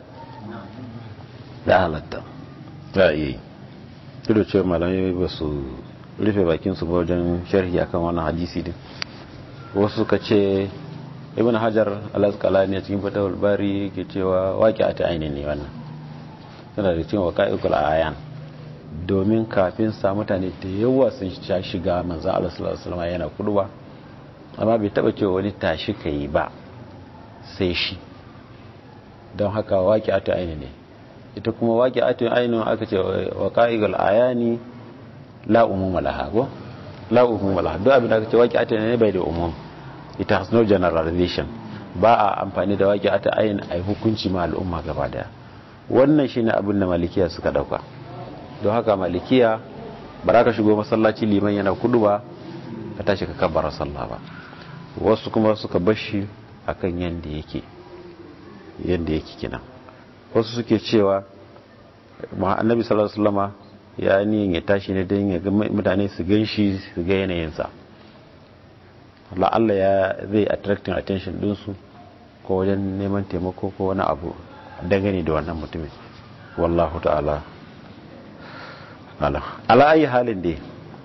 ya halatta ya yi duk cewa malamai ba su rufe bakin su wajen sharhi akan wannan hadisi din wasu suka ce ibn hajar al-asqalani cikin fatawul bari ke cewa waqi'ata aini ne wannan tana da cikin waqa'iqul ayan domin kafin sa mutane da yawa sun sha shiga manzan Allah sallallahu alaihi wasallam yana kuduwa amma bai taba cewa wani tashi kai ba sai shi don haka waqi'atu aini ne ita kuma waqi'atu aini aka ce waqa'iqul ayani la umuma laha go la umuma laha duk abin da aka ce waqi'atu ne bai da umum it has no generalization ba a amfani da waƙi ata ayin a hukunci ma al'umma gaba daya wannan shine abin da malikiya suka dauka don haka malikiya ba za ka shigo masallaci liman yana kudu ba ka tashi ka kabbara sallah ba wasu kuma suka bashi akan yanda yake yanda yake kenan wasu suke cewa annabi sallallahu alaihi wasallama ya niyan ya tashi ne don ya ga mutane su gan shi su ga yanayinsa la'alla ya zai attracting attention dinsu ko wajen neman taimako ko wani abu dangane da wannan mutumin wallahu ta'ala ala ala ayi halin dai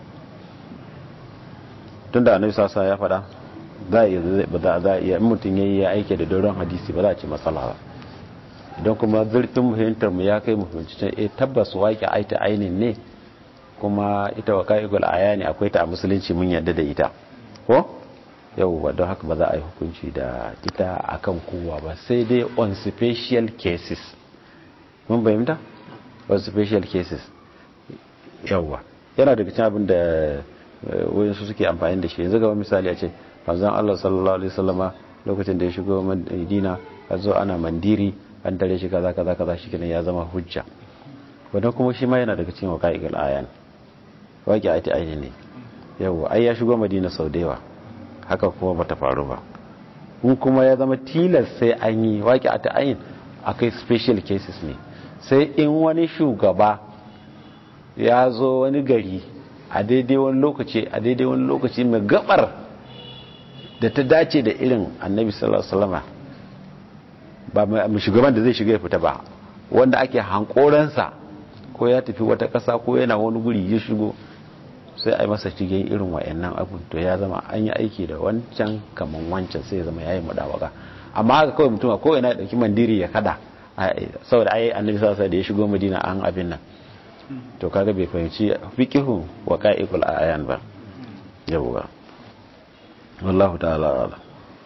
tunda annabi sasa ya faɗa za a iya za a iya mutum yayi ya aike da doron hadisi ba za a ce matsala ba idan kuma zurfin muhimtar mu ya kai mu fahimci eh tabbas waƙi aita ainin ne kuma ita wa ka'igul aya ne akwai ta a musulunci mun yarda da ita ko yauwa don haka ba za a yi hukunci da ita akan kowa ba sai dai on special cases mun bayyanta on special cases yauwa yana daga cikin abin da wayansu suke amfani da shi yanzu ga misali a ce manzon Allah sallallahu alaihi wasallama lokacin da ya shigo Madina a zo ana mandiri an tare shi kaza kaza kaza shi kenan ya zama hujja wannan kuma shi ma yana daga cikin waqa'iqul ayan waqi ayati ayni ne yauwa ai ya shigo Madina sau da yawa haka kuma bata faru ba in kuma ya zama tilas sai an yi waqi ayati ayin akai special cases ne sai in wani shugaba ya zo wani gari a daidai wani lokaci a daidai wani lokaci mai gabar da ta dace da irin annabi sallallahu alaihi wasallam ba mai shugaban da zai shiga ya fita ba wanda ake hankoransa ko ya tafi wata ƙasa ko yana wani guri ya shigo sai a yi masa cikin irin wayannan abun to ya zama an yi aiki da wancan kaman wancan sai ya zama yayi mudawaka amma haka kawai mutum ko ina dauki mandiri ya kada saboda ai annabi sallallahu alaihi da ya shigo madina an abin nan to kaga bai fahimci fiqhu wa qa'ibul ayan ba yawwa wallahu ta'ala ala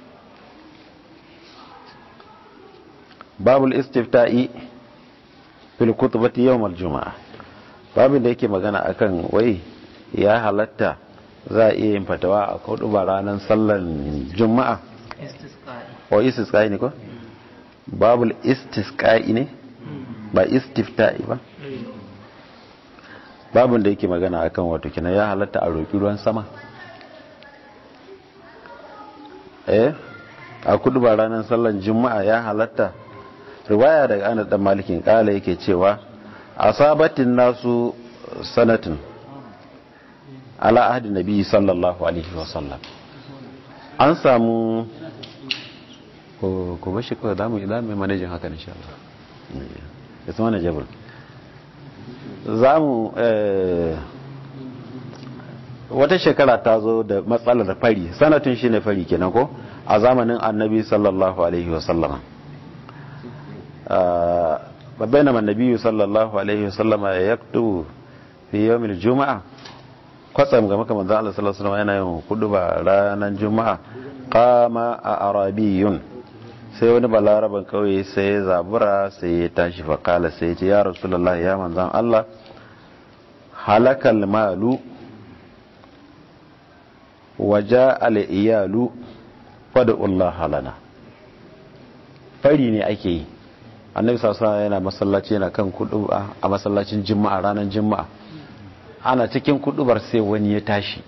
babul istifta'i fil khutbati yawm al-jum'a babin da yake magana akan wai ya halatta za a iya yin fatawa a kudu ba ranar sallar juma'a o istisqa'i ne ko babul istisqa'i ne ba istifta'i ba babin da yake magana akan wato kina ya halatta a roƙi ruwan sama eh a kudu ba ranar sallar juma'a ya halatta riwaya daga anas dan malikin kala yake cewa asabatin nasu sanatin ala ahdi nabi sallallahu alaihi wasallam an samu ko ko bashi ko da mu idan mai manajin haka insha Allah ya zama najabul zamu eh wata shekara ta zo da matsalar fari sanatin shine fari kenan ko a zamanin annabi sallallahu alaihi wasallama babbana annabi sallallahu alaihi wasallama ya yaktu fi yawmil juma'a kwatsam ga maka manzo Allah sallallahu alaihi wasallam yana yin kuduba ranar juma'a qama a arabiyun sai wani balaraban kauye sai ya zabura sai ya tashi fa kala sai ya ce ya rasulullah ya manzon Allah halakal malu waja al iyalu fad'u Allah lana fari ne ake yi annabi sallallahu yana masallaci yana kan kuduba a masallacin juma'a ranar juma'a ana cikin kudubar sai wani ya tashi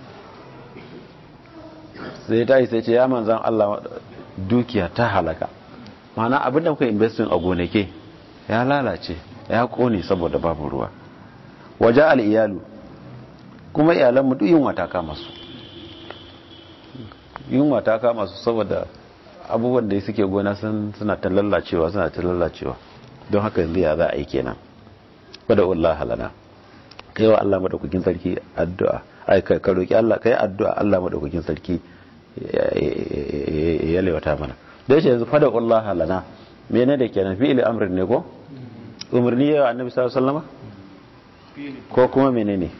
sai ya tashi sai ce ya manzan Allah dukiya ta halaka mana abin da muka investin a gonake ya lalace ya kone saboda babu ruwa waje al'iyalu kuma iyalanmu duk yunwa ta kama su yunwa ta kama su saboda abubuwan da suke gona suna ta lallacewa suna ta lallacewa don haka yanzu ya za a yi kenan wadda Allah halana kai wa Allah madaukakin sarki addu'a ai ka roki Allah kai addu'a Allah madaukakin sarki ya lewata mana da yace yanzu fada Allah halana mene da kenan fi'il amrin ne ko umarni ya annabi sallallahu alaihi wasallam ko kuma menene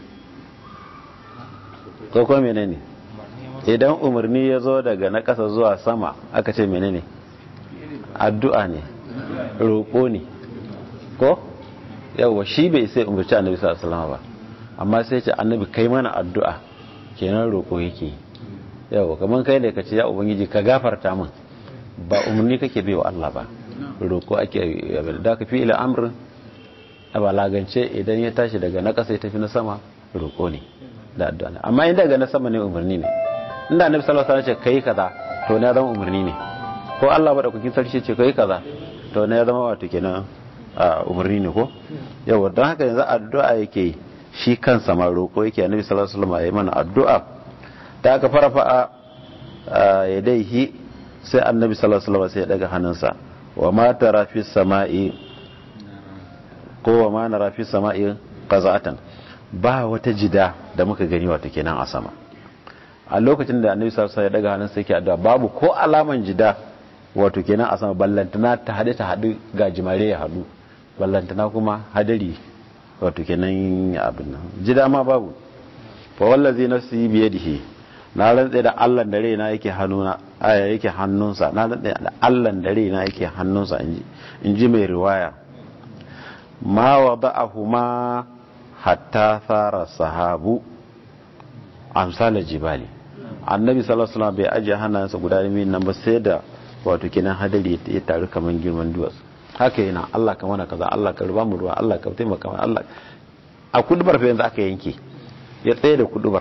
ko kuma menene idan umarni ya zo daga na ƙasa zuwa sama aka ce menene addu'a ne roƙo ne ko yawa shi bai sai umarci annabi sallallahu alaihi wasallam ba amma sai ce annabi kai mana addu'a kenan roƙo yake yawa kaman kai da kace ya ubangiji ka gafarta min ba umarni kake bai wa Allah ba roko ake da ka fi ila amr a balagance idan ya tashi daga na ƙasa ya tafi na sama roko ne da addu'a amma in daga na sama ne umarni ne inda annabi sallallahu alaihi wasallam ce kai kaza to na zama umarni ne ko Allah ba da kukin sarki ce kai kaza to na zama wato kenan umarni ne ko yawa don haka yanzu addu'a yake yi shi kansa ma roƙo yake annabi sallallahu alaihi wasallam ya mana addu'a ta aka farafa ya daihi sai annabi sallallahu alaihi wasallam sai ya daga hannunsa wa ma tara fi sama'i ko wa ma nara fi sama'i qaza'atan ba wata jida da muka gani wato kenan a sama a lokacin da annabi sallallahu alaihi wasallam ya daga hannunsa yake addu'a babu ko alaman jida wato kenan a sama ballantana ta hade ta hadu gajimare ya hadu ballantana kuma hadari wato kenan abin nan jida ma babu fa wallazi nafsi bi yadihi na rantsa da Allah da raina yake hannuna aya yake hannunsa na rantsa da Allah da raina yake hannunsa inji inji mai riwaya ma wada'ahuma hatta thara sahabu amsal jibali annabi sallallahu alaihi wasallam bai aje hannayensa guda biyu nan ba sai da wato kenan hadari ya taru kaman girman duwatsu haka yana Allah ka mana kaza Allah ka ruba mu ruwa Allah ka taimaka mana Allah a kudubar fa yanzu aka yanke ya tsaye da kudubar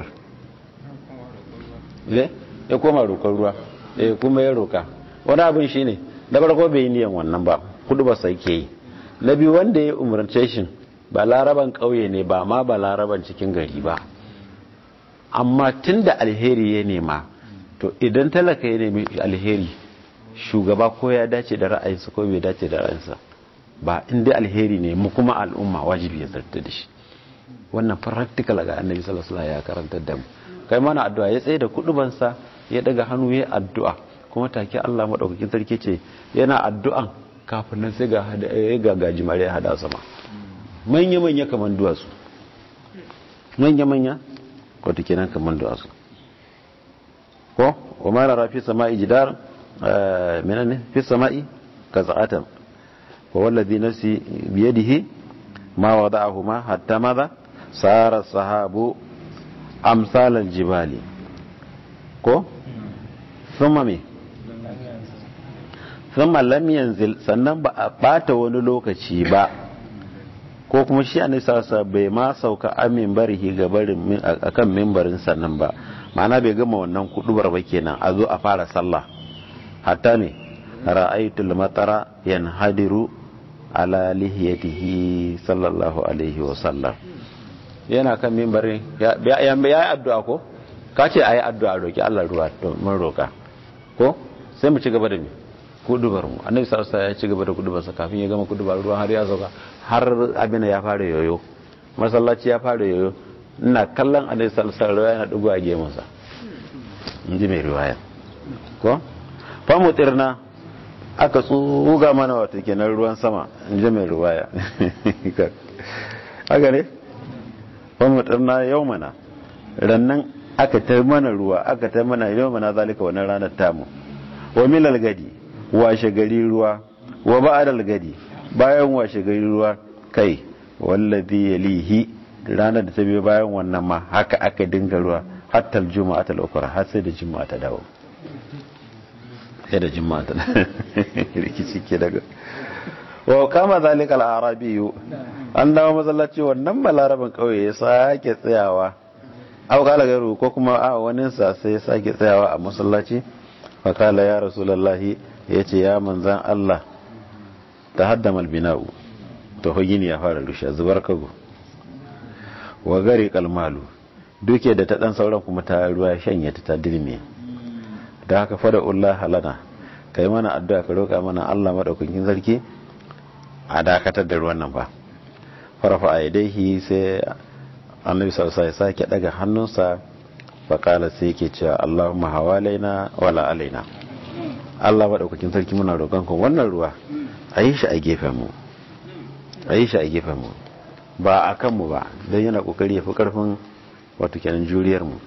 ne ya koma roƙon ruwa eh kuma ya roka wani abin shine da farko bai yi niyan wannan ba kudubar sai ke yi na biyu wanda ya umarce shi ba laraban ƙauye ne ba ma ba laraban cikin gari ba amma tunda alheri ya nema to idan talaka ya nemi alheri shugaba ko ya dace da ra'ayinsa ko bai dace da ra'ayinsa ba inda alheri ne mu kuma al'umma wajibi ya zarta da shi wannan practical ga annabi sallallahu alaihi ya karantar da mu kai mana addu'a ya tsaye da kudubansa ya daga hannu ya addu'a kuma take Allah madaukakin sarki ce yana addu'an kafin nan sai ga ga gajimare ya hada sama manya manya kaman duwatsu manya manya wato kenan kaman duwatsu ko wa ma rafi sama'i jidar menene fi sama'i kaza'atan wa wallazi nafsi biyadihi ma wada'ahuma hatta madha sara sahabu amsal aljibali ko thumma me thumma lam yanzil sannan ba a bata wani lokaci ba ko kuma shi annabi sallallahu bai ma sauka amin barihi ga barin akan mimbarin sannan ba ma'ana bai gama wannan kudubar ba kenan a zo a fara sallah hatta ne ra'aitul matara yanhadiru ala lihiyatihi sallallahu alaihi wa sallam yana kan mimbarin ya ya yi addu'a ko ka ce ayi addu'a roki Allah ruwa to mun roka ko sai mu ci gaba da mi kudubar mu annabi sallallahu alaihi wasallam ya ci gaba da kudubar sa kafin ya gama kudubar ruwa har ya sauka har abin ya fara yoyo masallaci ya fara yoyo ina kallon annabi sallallahu alaihi wasallam yana dugo a gemun sa inji mai riwaya ko famutirna aka tsuga mana wata kenan ruwan sama in ji mai ruwaya haka ne famutirna yau mana rannan aka ta mana ruwa aka ta mana yau mana zalika wannan ranar tamu wa milal gadi washe gari ruwa wa ba'adal gadi bayan washe gari ruwa kai wallazi yalihi ranar da ta biyo bayan wannan ma haka aka dinga ruwa hatta juma'a ta ukra har sai da juma'a ta dawo sai da juma'a ta rikici ke daga wa kama zalika al-arabi an dawo masallaci wannan balaraban kauye ya sake tsayawa aw kala garu ko kuma a wani sa sai ya sake tsayawa a masallaci fa kala ya rasulullahi yace ya manzan Allah tahaddama al-bina'u to gini ya fara rushe zubar kago wa gari kalmalu duke da ta dan sauran kuma ta ruwa shanye ta ta dirme da haka fada Allah halana kai mana addu'a ka roka mana Allah madaukakin sarki a dakatar da ruwan nan ba farfa a yadaihi sai annabi sallallahu alaihi wasallam sake daga hannunsa fa kala sai yake cewa Allahumma hawalaina wala alaina Allah madaukakin sarki muna roƙon ku wannan ruwa a yi shi a gefen mu a yi shi a gefen mu ba a kanmu ba don yana kokari ya fi karfin wato kenan juriyar mu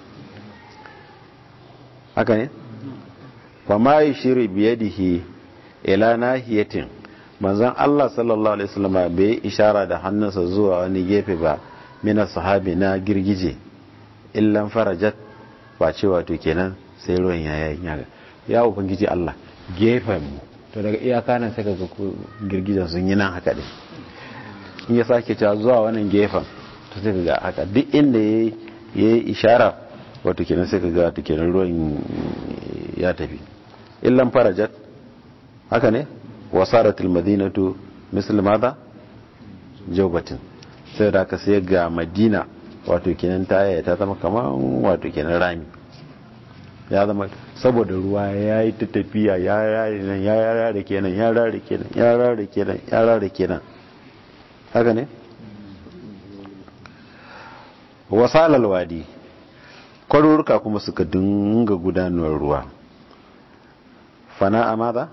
haka ne fa ma yushiru biyadihi ila nahiyatin manzon Allah sallallahu alaihi wasallam bai ishara da hannunsa zuwa wani gefe ba mina sahabi na girgije illan farajat ba ce wato kenan sai ruwan ya yayin ya ya ubangiji Allah gefen mu to daga iyaka nan sai kaga girgijen sun yi nan haka ne in ya sake cewa zuwa wannan gefen to sai kaga haka duk inda ya yi ishara wato kenan sai kaga wato kenan ruwan ya tafi illan farajat haka ne wasaratul madinatu misal madha jawbatin sai da aka sai ga madina wato kenan ta yaya ta zama kamar wato kenan rami ya zama saboda ruwa ya yi ta tafiya ya rare nan ya rare kenan ya rare kenan ya rare kenan ya rare kenan haka ne wasalal wadi kwaruruka kuma suka dinga gudanar ruwa fana a maza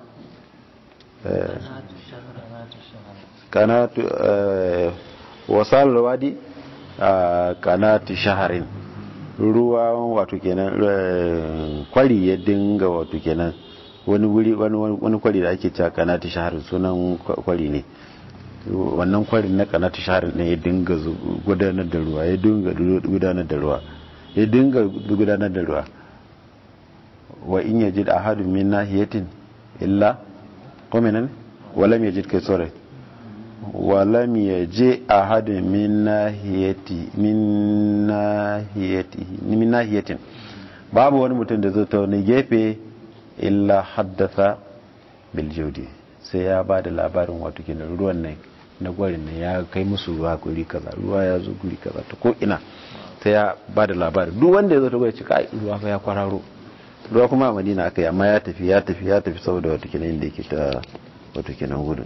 kanatu wasalal wadi kanatu shaharin ruwa wato kenan kwari ya dinga wato kenan wani wuri wani kwari da ake cewa kanatu shaharin sunan kwari ne wannan kwarin na kanatu shaharin ne ya dinga gudanar da ruwa ya dinga gudanar da ruwa ya dinga gudanar da ruwa wa in yajid ahadun min nahiyatin illa qaminan walam yajid kai sore walam yaji ahadun min nahiyati min nahiyati min nahiyatin babu wani mutum da zai ta wani gefe illa haddatha bil jawdi sai ya ba da labarin wato kenan ruwan nan na gwarin nan ya kai musu ruwa guri kaza ruwa ya zo guri kaza ta ko ina sai ya ba da labarin duk wanda ya zo ta gwai cika ruwa fa ya kwararo ruwa kuma a madina aka yi amma ya tafi ya tafi ya tafi saboda wata kenan inda yake ta wata kenan gudun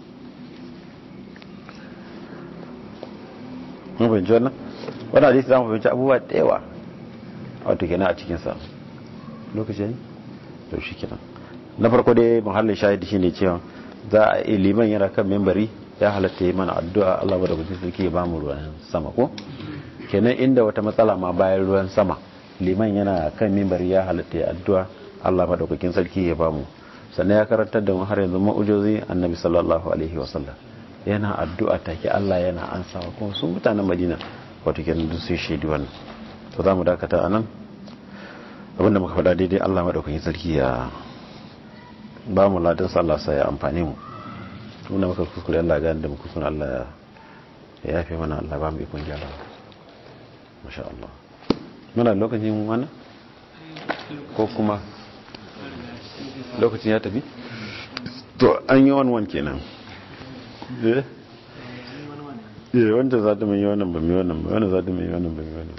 mun fahimci wannan wannan hadisi za mu fahimci abubuwa da yawa wato kenan a cikinsa lokaci ne to shi kenan na farko dai muhallin shahidi shine cewa za a yi liman yana kan membari ya halatta yi mana addu'a Allah ba da kudin sarki ya ba mu ruwan sama ko kenan inda wata matsala ma bayan ruwan sama liman yana kan membari ya halatta ya addu'a Allah ba da kudin sarki ya ba mu sannan ya karantar da mu har yanzu ma'ujozi annabi sallallahu alaihi wasallam yana addu'a take Allah yana ansawa kuma sun mutanen Madina wato kenan duk sun shaidi wannan to za mu dakata anan abinda muka faɗa daidai Allah madaukakin sarki ya ba mu ladan sallah sai ya amfane mu tunda muka kuskure Allah ga da muka kuskure Allah ya yafe mana Allah ba mu ikon gyara masha Allah muna lokacin wannan ko kuma lokacin ya tafi to an yi wani wani kenan eh eh wanda za ta mai wannan ba mai wannan ba wanda za ta mai wannan ba mai wannan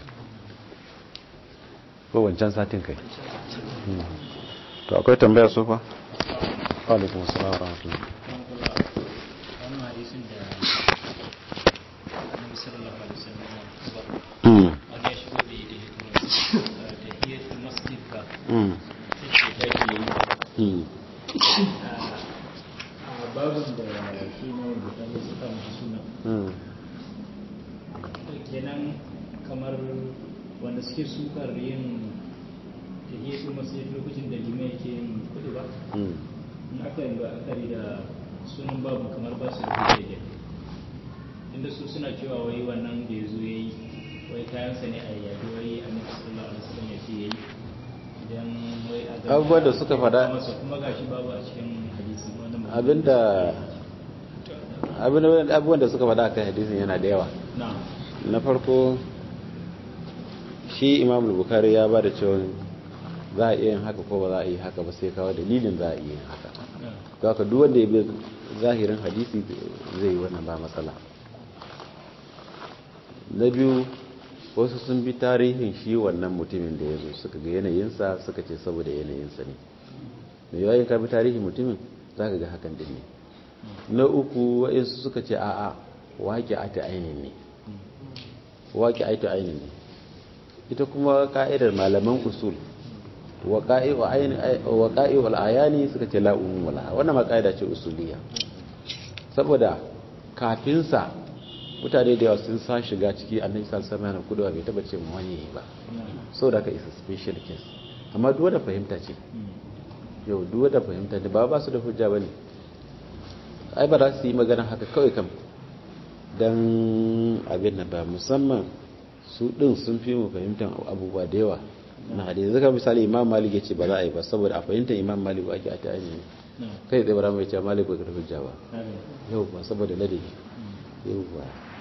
ko wancan satin kai to akwai tambaya so fa alaikum assalam wa rahmatullah wannan hadisin da annabi sallallahu alaihi wasallam mm wani ya shigo da ita da hiyatul masjid ba mm sai da yi mm a babin da shi na wanda ta yi suka mashi suna mm kenan kamar wanda suke sukar yin da hiyatul masjid lokacin da limai yake yin kudu ba mm in aka yi la'akari da sunan babu kamar ba su da hujja inda su suna cewa wai wannan da ya zo ya yi wai kayansa ne a yayi wai annabi sallallahu alaihi wasallam ya ce yayi idan wai a gaba- Abubuwan da suka faɗa- masa kuma gashi babu a cikin hadisi wannan ba- abinda abin- abubuwan da suka faɗa kan hadisin yana da yawa na na farko shi imam bukari ya ba da cewa za a iya yin haka ko ba za a yi haka ba sai kawo dalilin za a iya yin haka na to haka duk wanda ya bi zahirin hadisi zai yi wannan ba matsala na biyu wasu sun bi tarihin shi wannan mutumin da ya zo suka ga yanayinsa suka ce saboda yanayinsa ne mai yawayin ka bi tarihin mutumin za ka ga hakan din ne na uku wa'insu suka ce a'a waƙi a ta ainihin ne waƙi a ta ainihin ne ita kuma ka'idar malaman usul waƙa'i wal ayani suka ce la'umun wala wannan ma ka'ida ce usuliya saboda kafinsa mutane da yawa sun sa shiga ciki annabi sallallahu alaihi wasallam kudu bai taba ce mu wani yayi ba saboda ka isa special case amma duk wanda fahimta ce yau duk wanda fahimta ne ba ba su da hujja bane ai ba za su yi magana haka kawai kam dan abin nan ba musamman su din sun fi mu fahimtar abubuwa da yawa na hadisi zaka misali imam malik ya ce ba za a yi ba saboda a fahimtar imam malik ake a ta'ayi ne na kai tsaye bara mai ce malik bai karfi hujja ba haka yau ba saboda ladabi yau ba